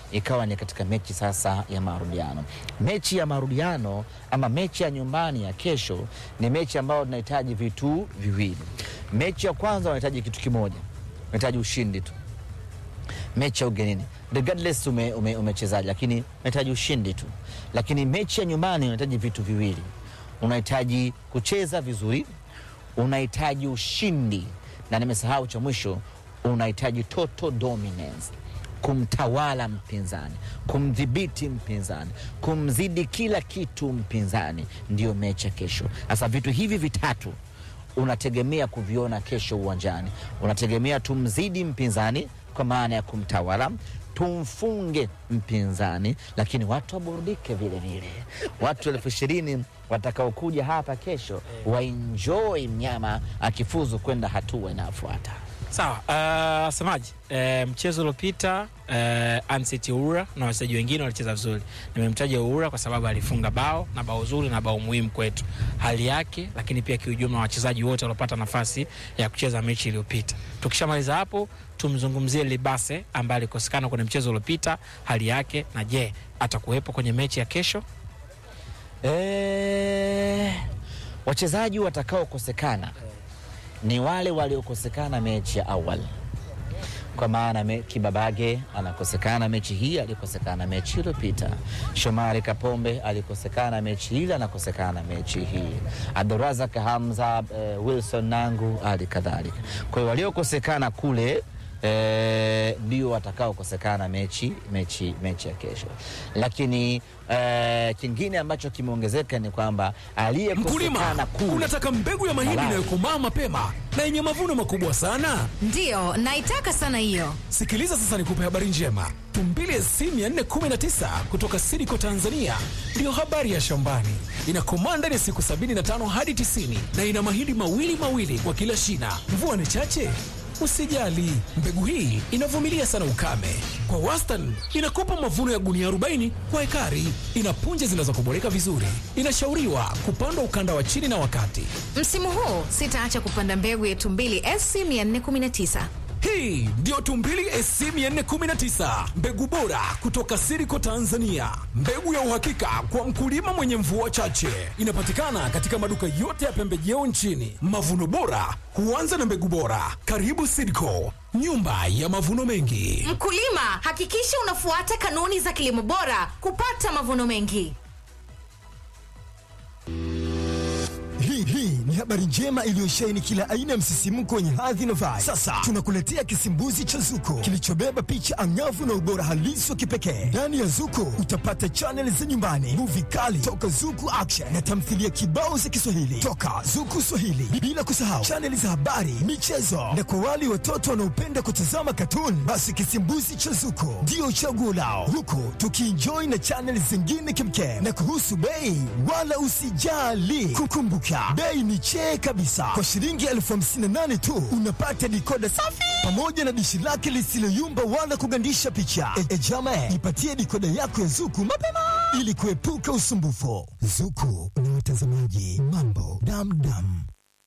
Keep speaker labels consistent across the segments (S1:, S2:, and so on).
S1: ikawa ni katika mechi sasa ya marudiano. Mechi ya marudiano ama mechi ya nyumbani ya kesho ni mechi ambayo tunahitaji vitu viwili. Mechi ya kwanza unahitaji kitu kimoja, unahitaji ushindi tu mechi ya ugenini regardless ume, ume, umechezaji lakini unahitaji ushindi tu. Lakini mechi ya nyumbani unahitaji vitu viwili, unahitaji kucheza vizuri, unahitaji ushindi, na nimesahau cha mwisho, unahitaji total dominance, kumtawala mpinzani, kumdhibiti mpinzani, kumzidi kila kitu mpinzani. Ndiyo mechi ya kesho. Sasa vitu hivi vitatu unategemea kuviona kesho uwanjani. Unategemea tumzidi mpinzani kwa maana ya kumtawala, tumfunge mpinzani, lakini watu waburudike vile vile. Watu elfu ishirini watakaokuja hapa kesho waenjoy mnyama akifuzu kwenda hatua inayofuata.
S2: Sawa, uh, semaji uh, mchezo uliopita uh, Anseti Oura na wachezaji wengine walicheza vizuri. Nimemtaja Oura kwa sababu alifunga bao na bao zuri na bao muhimu kwetu, hali yake, lakini pia kiujumla wachezaji wote waliopata nafasi ya kucheza mechi iliyopita. Tukishamaliza hapo, tumzungumzie Libase ambaye alikosekana kwenye mchezo uliopita, hali yake, na je atakuwepo kwenye mechi ya kesho?
S1: Eh, wachezaji watakaokosekana ni wale waliokosekana mechi ya awali, kwa maana me, Kibabage anakosekana mechi hii, alikosekana mechi iliyopita. Shomari Kapombe alikosekana mechi ile, anakosekana mechi hii. Abdurazak Hamza, eh, Wilson Nangu hali kadhalika. Kwa hiyo waliokosekana kule ndio eh, watakaokosekana mechi, mechi, mechi ya kesho, lakini eh, kingine ambacho kimeongezeka ni kwamba aliyekosekana
S3: Mkulima,
S1: kule
S3: unataka mbegu ya mahindi
S1: Malaya.
S3: inayokomaa mapema na yenye mavuno makubwa sana?
S4: Ndiyo, naitaka sana hiyo.
S3: Sikiliza sasa, nikupe habari njema. Tumbili SC 419 kutoka Sidiko Tanzania ndiyo habari ya shambani. Inakomaa ndani ya siku 75 hadi 90 na ina mahindi mawili mawili kwa kila shina. Mvua ni chache Usijali, mbegu hii inavumilia sana ukame. Kwa wastani inakupa mavuno ya gunia 40 kwa ekari. Ina punje zinazokoboleka vizuri. Inashauriwa kupandwa ukanda wa chini na wakati.
S4: Msimu huu sitaacha kupanda mbegu ya Tumbili SC 419.
S3: Hii ndiyo Tumbili SC 419, mbegu bora kutoka Siriko Tanzania, mbegu ya uhakika kwa mkulima mwenye mvua chache. Inapatikana katika maduka yote ya pembejeo nchini. Mavuno bora huanza na mbegu bora. Karibu Siriko, nyumba ya mavuno mengi.
S4: Mkulima, hakikisha unafuata kanuni za kilimo bora kupata mavuno mengi.
S5: Hii hii ni habari njema iliyosheheni kila aina ya msisimko wenye hadhi na vibe. Sasa tunakuletea kisimbuzi cha Zuko kilichobeba picha angavu na ubora halisi wa kipekee. Ndani ya Zuko utapata chaneli za nyumbani, muvi kali toka Zuku Action na tamthilia kibao za Kiswahili toka Zuku Swahili, bila kusahau chaneli za habari, michezo na kwa wale watoto wanaopenda kutazama katuni, basi kisimbuzi cha Zuko ndio chaguo lao, huku tukienjoy na chaneli zingine kimkem. Na kuhusu bei, wala usijali, kukumbuka bei ni chee kabisa. Kwa shilingi elfu hamsini na nane tu unapata dikoda safi pamoja na dishi lake lisiloyumba wala kugandisha picha. E, e jama, jipatie dikoda yako ya Zuku mapema ili kuepuka usumbufu. Zuku na watazamaji, mambo damdam.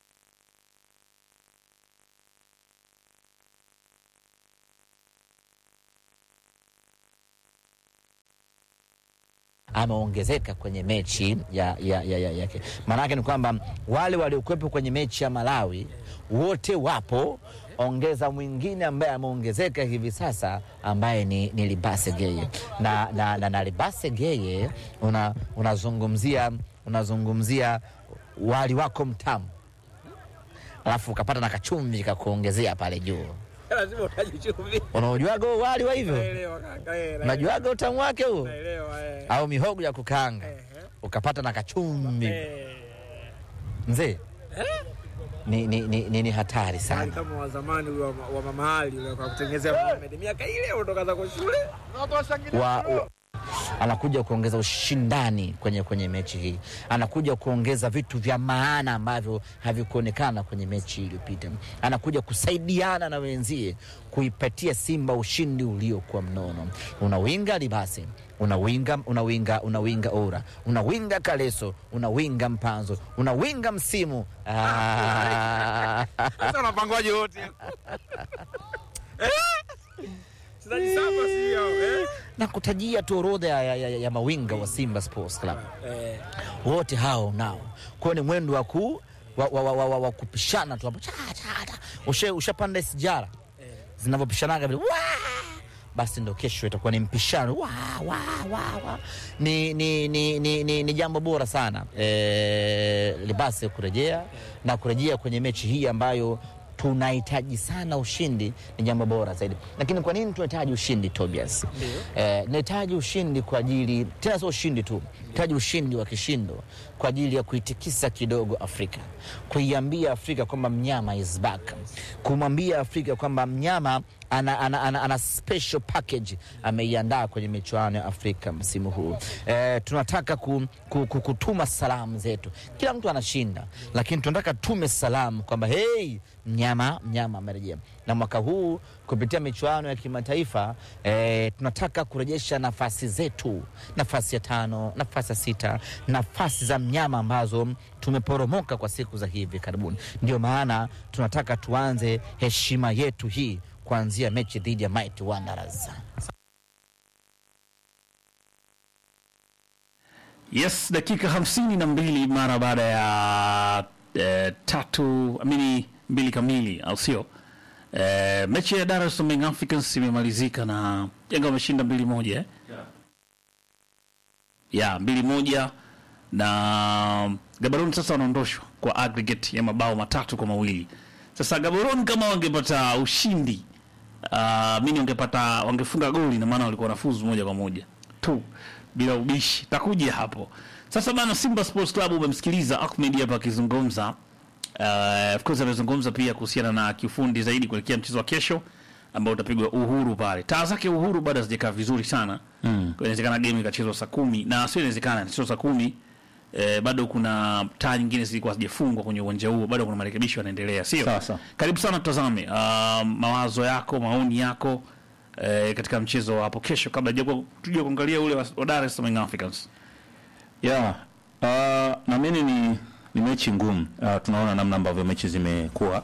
S1: ameongezeka kwenye mechi ya, ya, ya, ya, ya. Maanake ni kwamba wale waliokuwepo kwenye mechi ya Malawi wote wapo, ongeza mwingine ambaye ameongezeka hivi sasa ambaye ni, ni Libase Geye na, na, na, na Libase Geye una, unazungumzia unazungumzia wali wako mtamu alafu ukapata na kachumvi kakuongezea pale juu.
S2: Lazima utaje chumvi.
S1: Unaojuaga huo wali wa hivyo?
S2: Naelewa kaka, eh, naelewa.
S1: Unajuaga utamu wake huo?
S2: Naelewa, eh.
S1: au mihogo ya kukaanga ukapata na kachumvi
S2: Eh,
S1: mzee ni, ni, ni, ni, ni hatari
S2: hali
S1: sana
S2: kama wa zamani ule wa, wa mama Ali ule kwa kutengenezea Mohamed miaka ile kutoka zako shule.
S1: wa, wa, anakuja kuongeza ushindani kwenye, kwenye mechi hii, anakuja kuongeza vitu vya maana ambavyo havikuonekana kwenye mechi iliyopita, anakuja kusaidiana na wenzie kuipatia Simba ushindi uliokuwa mnono. Unawinga Libase, unawinga unawinga unawinga Ora, unawinga Kaleso, unawinga Mpanzo, unawinga Msimu. Ah.
S2: Sasa unapangwaje wote? Wachezaji saba si hao, eh?
S1: na kutajia tu orodha ya, ya, ya, ya mawinga wa Simba Sports Club wote hao nao kwao ni mwendo wa ku wa, wa, wa, wa, wa, wa kupishana tu hapo cha, cha, cha. Ushe- ushapanda sijara zinavyopishanaga vile "Waa!" basi ndo kesho itakuwa ni mpishano wa, wa, wa, wa. Ni, ni, ni, ni, ni, ni jambo bora sana e, libase kurejea na kurejea kwenye mechi hii ambayo tunahitaji sana ushindi ni jambo bora zaidi lakini kwa nini tunahitaji ushindi tobias eh, nahitaji ushindi kwa ajili tena sio ushindi tu nahitaji ushindi wa kishindo kwa ajili ya kuitikisa kidogo afrika kuiambia afrika kwamba mnyama is back kumwambia afrika kwamba mnyama ana, ana, ana, ana special package ameiandaa kwenye michuano ya Afrika msimu huu. E, tunataka ku, ku, ku, kutuma salamu zetu. Kila mtu anashinda, lakini tunataka tume salamu kwamba hey, mnyama mnyama amerejea. Na mwaka huu kupitia michuano ya kimataifa e, tunataka kurejesha nafasi zetu, nafasi ya tano, nafasi ya sita, nafasi za mnyama ambazo tumeporomoka kwa siku za hivi karibuni. Ndio maana tunataka tuanze heshima yetu hii kuanzia mechi dhidi ya Mighty Wanderers.
S6: Yes, dakika hamsini na mbili mara baada ya eh, tatu amini mbili kamili, au sio? Eh, mechi ya Dar es Salaam Young Africans imemalizika na Yanga wameshinda mbili moja eh? ya mbili moja na Gaborone sasa wanaondoshwa kwa aggregate ya mabao matatu kwa mawili. Sasa Gaborone kama wangepata ushindi uh, mimi wangepata wangefunga goli na maana walikuwa wanafuzu moja kwa moja tu bila ubishi. Takuja hapo sasa bana. Simba Sports Club umemsikiliza Ahmed hapa akizungumza. Uh, of course amezungumza pia kuhusiana na kiufundi zaidi kuelekea mchezo wa kesho ambao utapigwa Uhuru pale. Taa zake Uhuru bado hazijakaa vizuri sana mm. Inawezekana game ikachezwa saa kumi na sio inawezekana sio saa kumi eh, bado kuna taa nyingine zilikuwa hazijafungwa kwenye uwanja huo, bado kuna marekebisho yanaendelea, sio?
S7: Sawa, sawa.
S6: Karibu sana, tutazame uh, mawazo yako, maoni yako eh, katika mchezo wa hapo kesho, kabla hajakuwa tuje kuangalia ule wa, wa Dar es Salaam Young Africans.
S7: ya uh, naamini ni, ni mechi ngumu uh, tunaona namna ambavyo mechi zimekuwa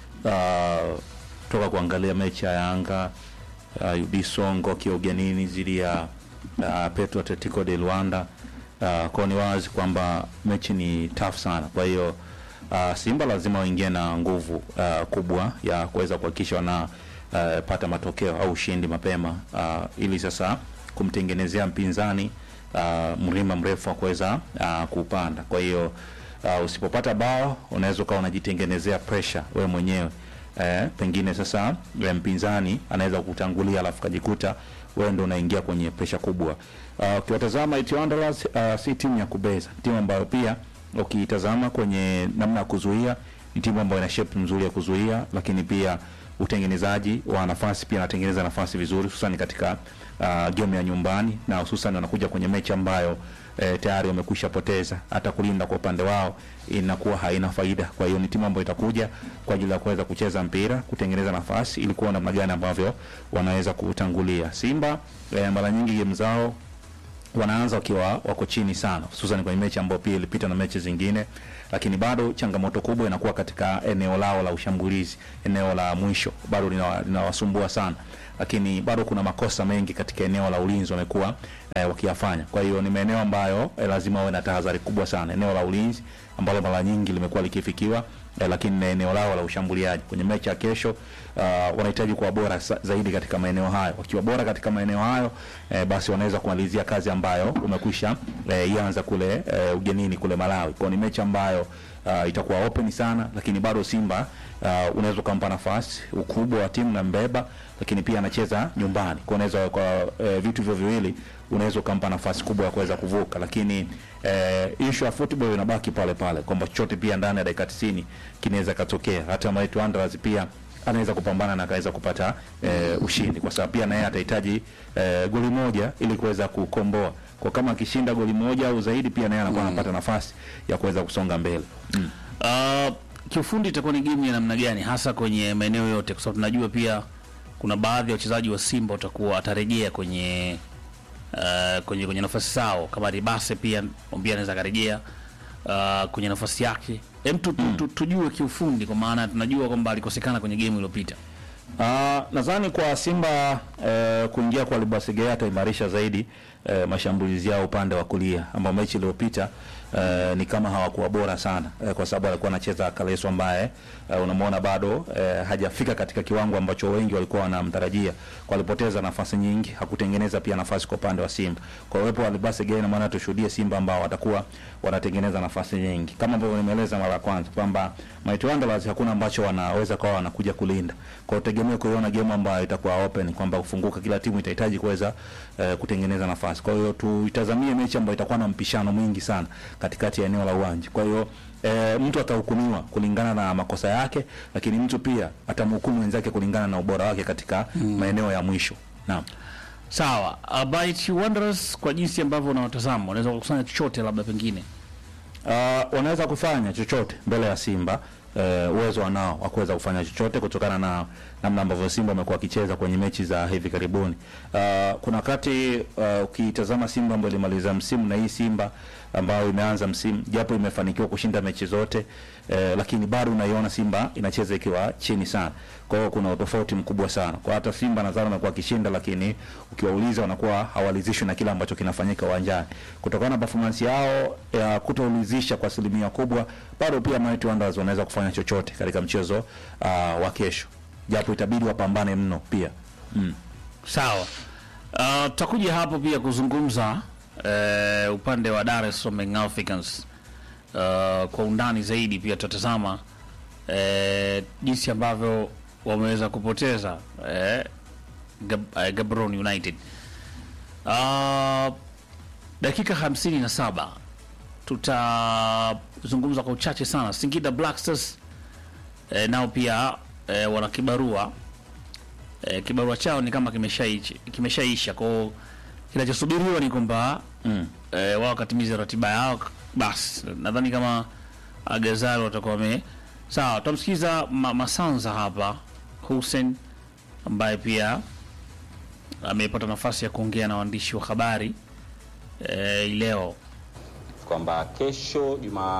S7: uh, toka kuangalia mechi ya Yanga uh, UD Songo akiwa ugenini dhidi ya uh, Petro Atletico de Luanda uh, kwao ni wazi kwamba mechi ni tough sana kwa hiyo uh, Simba lazima waingie na nguvu uh, kubwa ya kuweza kuhakikisha wana uh, pata matokeo au ushindi mapema uh, ili sasa kumtengenezea mpinzani uh, mlima mrefu wa kuweza uh, kuupanda. Kwa hiyo uh, usipopata bao unaweza ukawa unajitengenezea pressure wewe mwenyewe eh, pengine sasa yule mpinzani anaweza kutangulia alafu kajikuta wewe ndo unaingia kwenye pressure kubwa. Uh, Ukiwatazama Eti Wanderers uh, si timu ya kubeza, timu ambayo pia ukiitazama kwenye namna ya kuzuia ni timu ambayo ina shape nzuri ya kuzuia, lakini pia utengenezaji wa nafasi pia anatengeneza nafasi vizuri, hususan katika uh, game ya nyumbani na hususan wanakuja kwenye mechi ambayo eh, tayari wamekwisha poteza, hata kulinda kwa upande wao inakuwa haina faida. Kwa hiyo ni timu ambayo itakuja kwa ajili ya kuweza kucheza mpira, kutengeneza nafasi ili kuona namna gani ambavyo wanaweza kutangulia. Simba eh, mara nyingi game zao wanaanza wakiwa wako chini sana, hususan kwenye mechi ambayo pia ilipita na mechi zingine, lakini bado changamoto kubwa inakuwa katika eneo lao la ushambulizi, eneo la mwisho bado linawa- linawasumbua sana, lakini bado kuna makosa mengi katika eneo la ulinzi wamekuwa eh, wakiyafanya. Kwa hiyo ni maeneo ambayo eh, lazima wawe na tahadhari kubwa sana, eneo la ulinzi ambalo mara nyingi limekuwa likifikiwa eh, lakini na eneo lao la ushambuliaji kwenye mechi ya kesho uh, wanahitaji kuwa bora sa- zaidi katika maeneo hayo. Wakiwa bora katika maeneo hayo eh, basi wanaweza kumalizia kazi ambayo umekwisha eh, ianza kule eh, ugenini kule Malawi. Kwa hiyo ni mechi ambayo uh, itakuwa open sana, lakini bado Simba uh, unaweza ukampa nafasi ukubwa wa timu na mbeba, lakini pia anacheza nyumbani, kwa unaweza kwa eh, vitu hivyo viwili unaweza ukampa nafasi kubwa ya kuweza kuvuka, lakini eh, issue ya football inabaki pale pale kwamba chochote pia ndani ya dakika 90 kinaweza katokea. Hata Mighty Wanderers pia anaweza kupambana na akaweza kupata eh, ushindi, kwa sababu pia naye atahitaji eh, goli moja ili kuweza kukomboa. Kwa kama akishinda goli moja au zaidi, pia naye anakuwa anapata nafasi ya kuweza kusonga mbele mm.
S6: Uh, kiufundi itakuwa ni game ya namna gani hasa kwenye maeneo yote, kwa sababu tunajua pia kuna baadhi ya wachezaji wa Simba watakuwa atarejea kwenye uh, kwenye kwenye nafasi zao, kama Ribase pia pia anaweza akarejea uh, kwenye nafasi yake. Hem, tu, tu, tu, tujue kiufundi, kwa maana tunajua kwamba alikosekana kwenye game iliyopita.
S7: Ah, nadhani kwa Simba eh, kuingia kwa Libasige ataimarisha zaidi eh, mashambulizi yao upande wa kulia ambao mechi iliyopita eh, ni kama hawakuwa bora sana eh, kwa sababu alikuwa anacheza Kaleso ambaye eh, unamwona bado eh, hajafika katika kiwango ambacho wengi walikuwa wanamtarajia. Kwa alipoteza nafasi nyingi, hakutengeneza pia nafasi kwa upande wa Simba. Kwa uwepo wa Libasige ina maana tushuhudie Simba ambao watakuwa wanatengeneza nafasi nyingi, kama ambavyo nimeeleza mara ya kwanza kwamba Mighty Wanderers hakuna ambacho wanaweza kwa wanakuja kulinda. Kwa hiyo tegemea kuiona game ambayo itakuwa open, kwamba kufunguka, kila timu itahitaji kuweza eh, kutengeneza nafasi. Kwa hiyo tuitazamie mechi ambayo itakuwa na mpishano mwingi sana katikati ya eneo la uwanja. Kwa hiyo eh, mtu atahukumiwa kulingana na makosa yake, lakini mtu pia atamhukumu wenzake kulingana na ubora wake katika maeneo ya mwisho. Naam.
S6: Sawa, uh, Mighty Wanderers kwa jinsi ambavyo unawatazama wanaweza kukusanya chochote labda pengine
S7: Uh, wanaweza kufanya chochote mbele ya Simba. Uh, uwezo wanao wa kuweza kufanya chochote kutokana na namna ambavyo Simba wamekuwa wakicheza kwenye mechi za hivi karibuni. Uh, kuna wakati uh, ukitazama Simba ambayo ilimaliza msimu na hii Simba ambayo imeanza msimu, japo imefanikiwa kushinda mechi zote eh, lakini bado unaiona Simba inacheza ikiwa chini sana. Kwa hiyo kuna utofauti mkubwa sana. Kwa hata Simba nadhani wamekuwa wakishinda, lakini ukiwauliza wanakuwa hawalizishwi na kile ambacho kinafanyika uwanjani kutokana na performance yao ya kutoulizisha kwa asilimia kubwa. Bado pia Mighty Wanderers wanaweza kufanya chochote katika mchezo uh, wa kesho, japo itabidi wapambane mno pia mm.
S6: Sawa. Uh, tutakuja hapo pia kuzungumza uh, upande wa Dar es Salaam Young Africans uh, kwa undani zaidi. Pia tutatazama uh, jinsi ambavyo wameweza kupoteza uh, Gab, uh, Gaborone United. Uh, dakika hamsini na saba tutazungumza kwa uchache sana. Singida Black Stars uh, nao pia uh, wana kibarua eh, kibarua chao ni kama kimeshaisha kimeshaisha kwao kinachosubiriwa ni kwamba
S7: Mm.
S6: eh, wao wakatimiza ratiba yao basi nadhani kama agazalo watakuwa wame sawa tutamsikiza ma, masanza hapa Hussein ambaye pia amepata nafasi ya kuongea na waandishi wa habari eh, leo
S8: kwamba kesho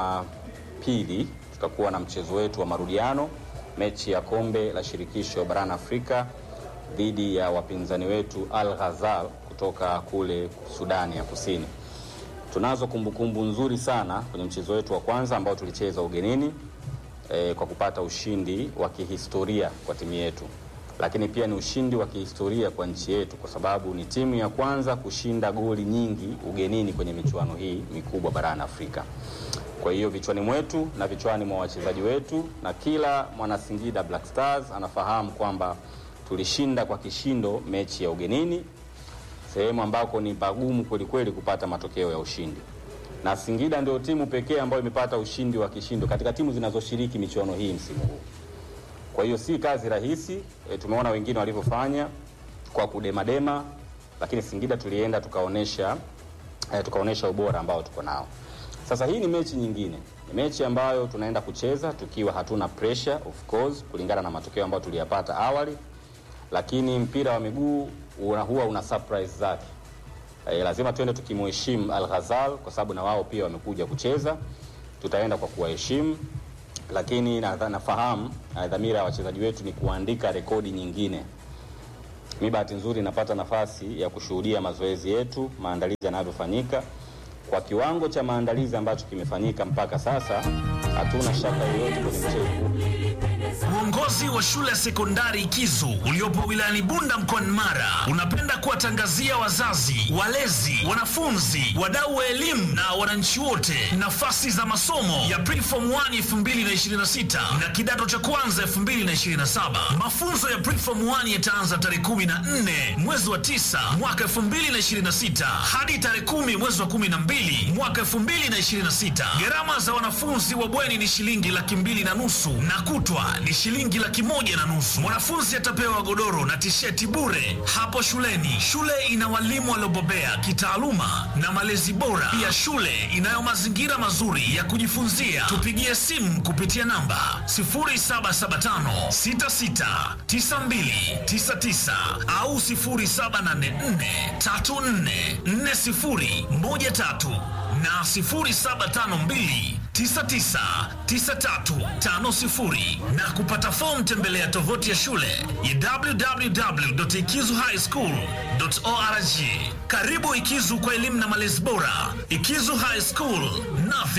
S8: Jumapili tutakuwa na mchezo wetu wa marudiano, mechi ya kombe la shirikisho barani Afrika dhidi ya wapinzani wetu Al Ghazal kutoka kule Sudani ya Kusini. Tunazo kumbukumbu nzuri sana kwenye mchezo wetu wa kwanza ambao tulicheza ugenini eh, kwa kupata ushindi wa kihistoria kwa timu yetu, lakini pia ni ushindi wa kihistoria kwa nchi yetu, kwa sababu ni timu ya kwanza kushinda goli nyingi ugenini kwenye michuano hii mikubwa barani Afrika. Kwa hiyo vichwani mwetu na vichwani mwa wachezaji wetu na kila mwana Singida Black Stars anafahamu kwamba tulishinda kwa kishindo mechi ya ugenini, sehemu ambako ni pagumu kwelikweli kupata matokeo ya ushindi, na Singida ndio timu pekee ambayo imepata ushindi wa kishindo katika timu zinazoshiriki michuano hii msimu huu. Kwa hiyo si kazi rahisi e, tumeona wengine walivyofanya kwa kudemadema, lakini Singida tulienda tukaonesha e, tukaonesha ubora ambao tuko nao. Sasa hii ni mechi nyingine, ni mechi ambayo tunaenda kucheza tukiwa hatuna pressure of course, kulingana na matokeo ambayo tuliyapata awali, lakini mpira wa miguu una, huwa una surprise zake. E, lazima tuende tukimheshimu Al Ghazal kwa sababu na wao pia wamekuja kucheza, tutaenda kwa kuwaheshimu lakini na- nafahamu na dhamira ya wachezaji wetu ni kuandika rekodi nyingine. Mi bahati nzuri napata nafasi ya kushuhudia mazoezi yetu, maandalizi yanavyofanyika. Kwa kiwango cha maandalizi ambacho kimefanyika mpaka sasa, hatuna shaka yoyote kwenye mchezo huu.
S9: Uongozi wa shule ya sekondari Kizu uliopo wilayani Bunda mkoani Mara unapenda kuwatangazia wazazi, walezi, wanafunzi, wadau wa elimu na wananchi wote nafasi za masomo ya Preform 1 2026 na kidato cha kwanza 2027. Mafunzo ya Preform 1 yataanza tarehe 14 mwezi wa 9 mwaka 2026 hadi tarehe 10 mwezi wa 12 mwaka 2026. Gharama za wanafunzi wa bweni ni shilingi laki mbili na nusu na kutwa ni shilingi laki moja na nusu. Mwanafunzi atapewa godoro na tisheti bure hapo shuleni. Shule ina walimu waliobobea kitaaluma na malezi bora. Pia shule inayo mazingira mazuri ya kujifunzia. Tupigie simu kupitia namba 0775 66 92 99 au 0784 34 40 13 na 0752 999350 na kupata fomu tembelea tovuti ya shule ya www.ikizuhighschool.org. Karibu Ikizu kwa elimu na malezi bora. Ikizu High School, nothing